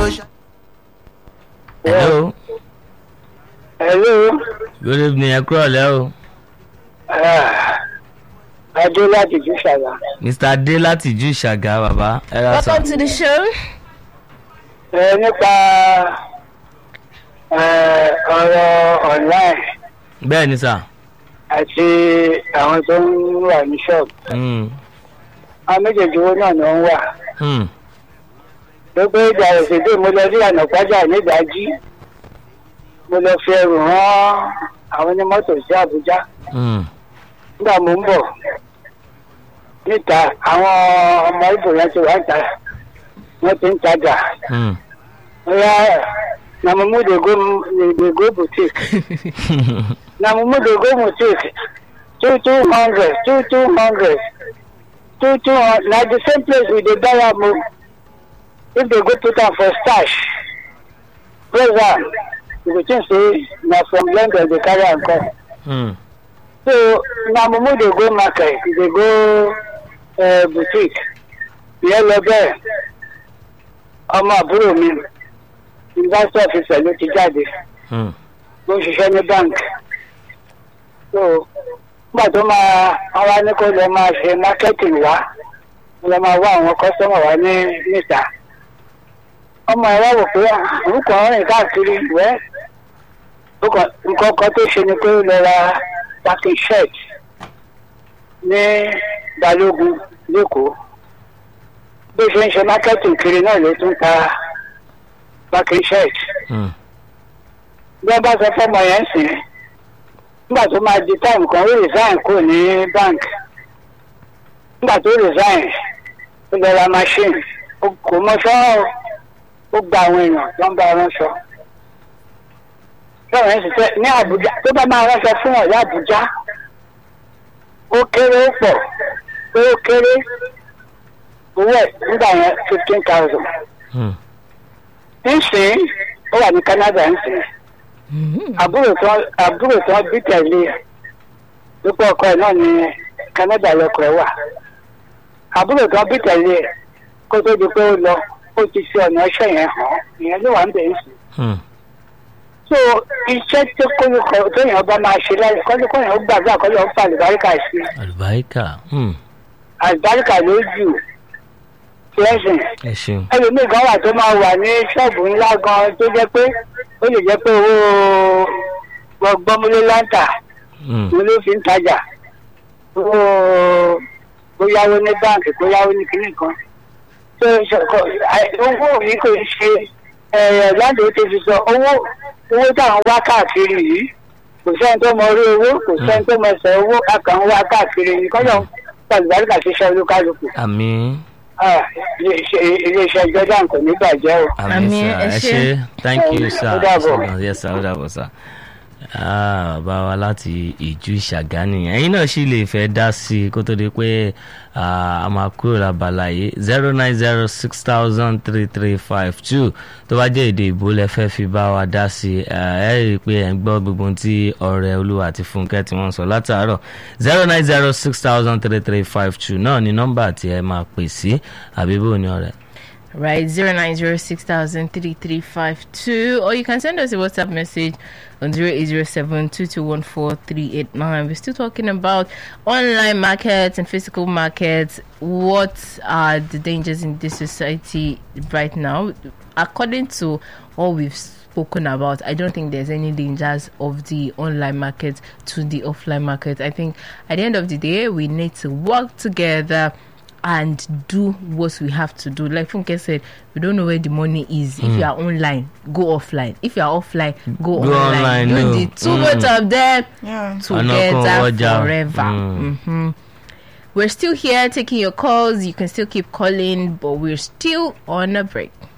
ṣá. hello Hello. good evening ẹ kúrọ̀ lẹ́ o Ah, Adé láti Jùṣàlá. mr adé láti ìjú ìṣàgà bàbá ẹ ra sọ Welcome to the show. Ẹ nípa eh, ọ̀rọ̀ online bẹ́ẹ̀ ni sà àti àwọn tó ń wà ní ṣọ́ọ̀bù. Mm, Àwọn méjèèjì owó náà ni wọ́n wà. mm, Gbogbo ìgbà òṣèlú mo lọ sí ànàpájà nídàájí. Mo lọ fi ẹrù rán àwọn onímọ́tò sí Àbújá. mm, Nígbà mo ń bọ̀ níta àwọn ọmọ ìbò yẹn ti wá ń ta wọ́n ti ń tajà. mm. Yeah, na mumu dey go dey go boutique. Na mumu dey go boutique. Two two hundred, two two hundred, two two hundred. Na the same place we dey buy am o. If they go put am for stash, praise am. You go think say na from London dey carry am come. Mm, So na mumu dey go market, dey go uh, boutique. Ìyẹn lọ bẹ́ẹ̀. Ọmọ àbúrò mi university officer ló ti jáde mm, ló ń ṣiṣẹ́ ní bank so nígbà tó máa wọ́n wá ní kó lọ máa ṣe marketing wá kó lọ máa wá àwọn customer wá ní níta ọmọ ẹ wá wò pé orúkọ rìn káàkiri ìwẹ́ nǹkan kan tó ṣe ni pé ó lọ ra packing shirt ní balógun lẹ́kọ̀ọ́ bó ṣe ń ṣe marketing kiri náà ló tún ta packing shirt mm, bí wọ́n bá sọ fọ́mọ yẹn sìn nígbà tó máa di táìmù kan ó resign kúrò ní bank nígbà tó resign ó lọ ra machine ó kò mọṣọ́ ó gba àwọn èèyàn tó ń bá ránṣọ. bẹ́ẹ̀ yẹn sì tẹ́ ní àbújá tó bá máa ránṣọ fún ọ̀yá àbújá ó kéré ó pọ̀ pé ó kéré owó ẹ̀ nígbà yẹn fifteen thousand. mm. ńsìn ó wà ní Canada ńsìn àbúrò tán àbúrò tán bí tẹ̀lé dípò ọkọ ẹ̀ náà ní Canada lọkọ ẹ̀ wà àbúrò tán bí tẹ̀lé kó tó di pé ó lọ ó ti fi ọ̀nà ẹṣẹ́ yẹn hàn ìyẹn ló wà ń bẹ̀ ń sìn. Mm, so iṣẹ́ tó kólukọ téèyàn bá máa ṣe láyé kólukọ yẹn ó gbàgbé àkọlẹ̀ ó fa àlùbáríkà sí i àlùbáríkà mm, àlùbáríkà ló jù lẹ́sìn ẹ ṣeun ẹlòmíì gan wà tó máa wà ní ṣọ́ọ̀bù ńlá gan tó jẹ́ pé ó lè jẹ́ pé owó gbọ́múlé láǹtà Mm, ni ló fi ń tajà owó kó yáwó ní báǹkì kó yáwó ní kinní kan tó ṣọkọ owó yìí kò ń ṣe láǹdì ó ti fi sọ owó owó táwọn wá káàkiri yìí kò sẹ́ni tó mọ orí owó kò sẹ́ni tó mọ ẹsẹ̀ owó a kàn ń wá káàkiri yìí kọ́ńtà pàlùbáríkà ṣiṣẹ́ olúkálùkù àmì Ah, ilé- iléeṣẹ́ jordan kò ní bàjẹ́ o. àmì Àmì, sà ẹ ẹ ṣé. ṣe thank you sir Ó dàbọ̀. Ṣé gan, yes sir ó dàbọ̀ sir. Ah, bàbá wa láti ìjú ìṣàgá nìyẹn ẹ̀yin náà sì lè fẹ́ dá sí i kó tó di pé ah, a máa kúrò lábala yìí zero nine zero six thousand three three five two tó bá jẹ́ èdè ìbò lẹ fẹ́ fi bá wa dá sí i ẹ rí i pé ẹ̀ ń gbọ́ gbogbo ohun tí ọ̀rẹ́ olúwa àti fúnkẹ́ tí wọ́n sọ látàárọ̀ zero nine zero six thousand three three five two náà ni nọ́mbà tí ẹ máa pè sí àbí bó ni ọ̀rẹ́. Right, zero nine zero six thousand three three five two, or you can send us a WhatsApp message on zero eight zero seven two two one four three eight nine. We're still talking about online markets and physical markets. What are the dangers in this society right now? According to all we've spoken about, I don't think there's any dangers of the online market to the offline market. I think at the end of the day, we need to work together and do what we have to do. Like Funke said, we don't know where the money is. If you are online, go offline. If you are offline, go, Go online. online, Do no. the two Mm. both of them Yeah. together ọjà. forever. Mm. hmm We're still here taking your calls. You can still keep calling, but we're still on a break.